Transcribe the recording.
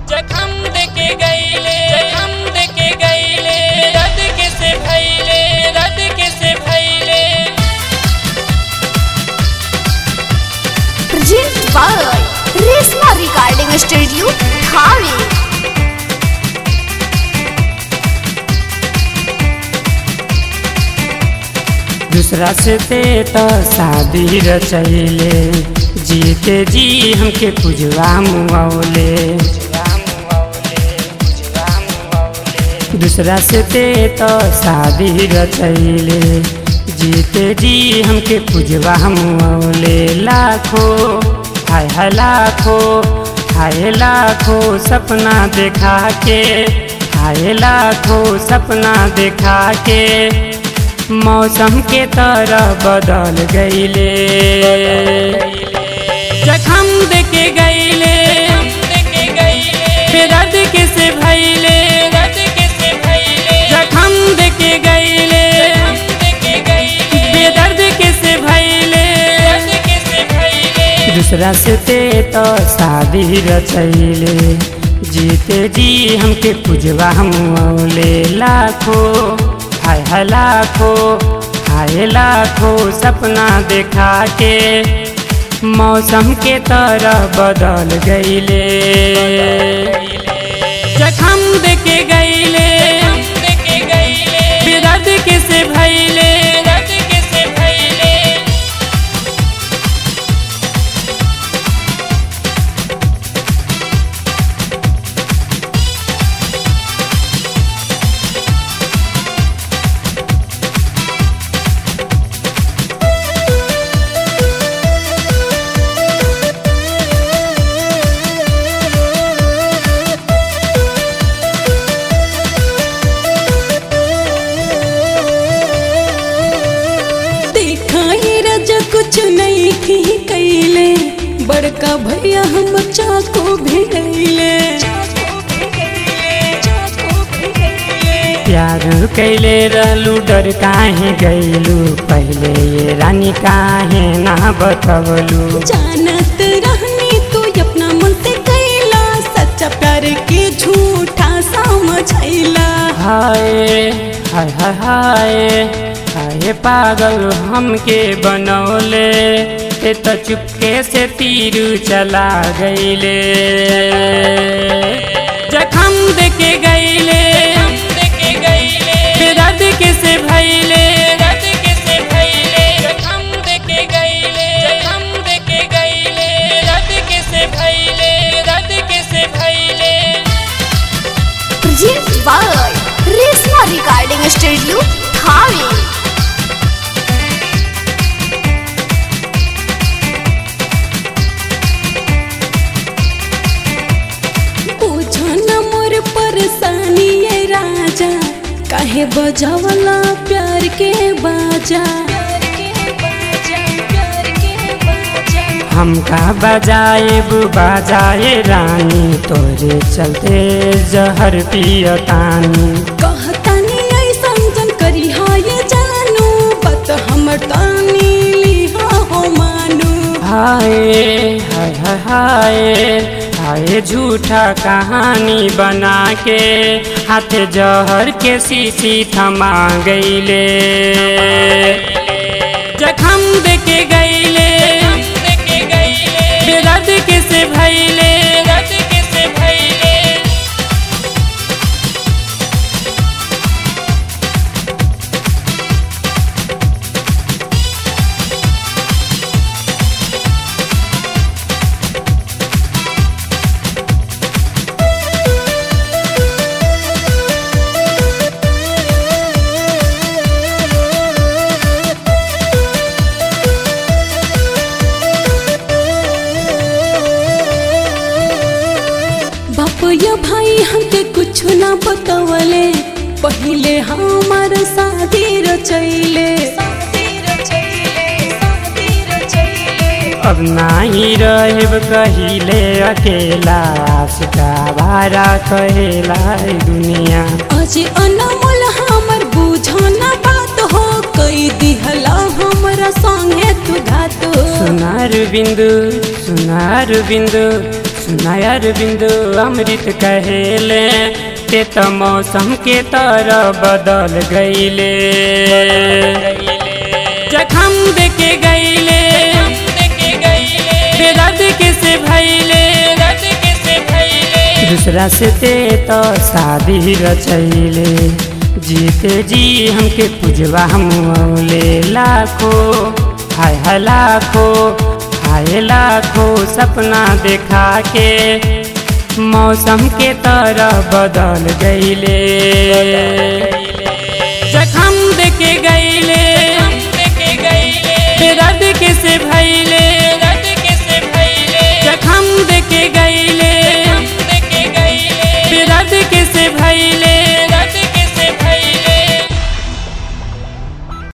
जखम देके गईले जखम देके गईले रद के से भइले रद के से भइले Present by Resma Recording Studio, Dhawi. दूसरा से ते तो शादी रचैले जीते जी हमके पुजवा मुआवले दूसरा से ते तो शादी रचैले जीते जी हमके पुजवा मुआवले लाखो हाय हाय लाखो हाय लाखो सपना देखा के हाय लाखो सपना देखा के मौसम के तरह बदल गईले जखम देके गईले देके गईले रद के से भइले रद के से भइले जखम देके गईले देके गईले बेदर्द के से भइले रद के से भइले दूसरा से ते तो शादी रचैले जीते जी हमके पुजवा मुआवले लाखो हाय हाय लाखो हाय लाखो सपना देखा के मौसम के तरह बदल गईले जखम देके गईले देके गईले बेदर्द के से भइले रद के से भइले देखा ही रजा कुछ नहीं थी कैले बड़का भैया हम चाको भिड़ैले प्यार कैले रहलू डर काहे गैलू पहले ये रानी काहे ना बतवलू जानत रहनी तू अपना मन से कैला सच्चा प्यार के झूठा समझैला हाय हाय हाय हाय हाय पागल हमके बनौले ए तो चुपके से तीर चला गईले जखम देके गईले देके गईले रद के से भइले रद के से भइले जखम देके गईले जखम देके गईले रद के से भइले रद के से भइले Present by Resma Recording Studio, Dhawi. पूछो न मोर परेशानी ये राजा काहे बजावला प्यार के बाजा हमका बजाए बजाए रानी तोरे चलते जहर पियतानी कहतानी ऐसन जन करी हा ये जानू बत हमर तानी लिहा हो मानू हाय हाय हाय हाय हाय झूठा कहानी बना के हाथ जहर के शीशी थमा गईले जखम देके गईले देके गईले रद के से भइले रद के से भइले बाप या भाई हमके कुछ ना बतवले पहिले हमार शादी रचैले अब नाही रहेब कहिले अकेला आशिका भारा कहेला ई दुनिया अजे अनमोल हमर बुझो ना बात हो कई दिहला हमरा संगे तू घात हो सुनार बिंदु सुनार बिंदु सुनायर बिंदु अमृत कहेले ते तो मौसम के तरह बदल गईले जखम देके गईले बेदर्द के से भैले दूसरा से ते तो शादी रचैले जीते जी हमके पुजवा मुले लाखो हाय हाय लाखो हाय लाखो सपना देखा के मौसम के तरह बदल गईले जखम देके गईले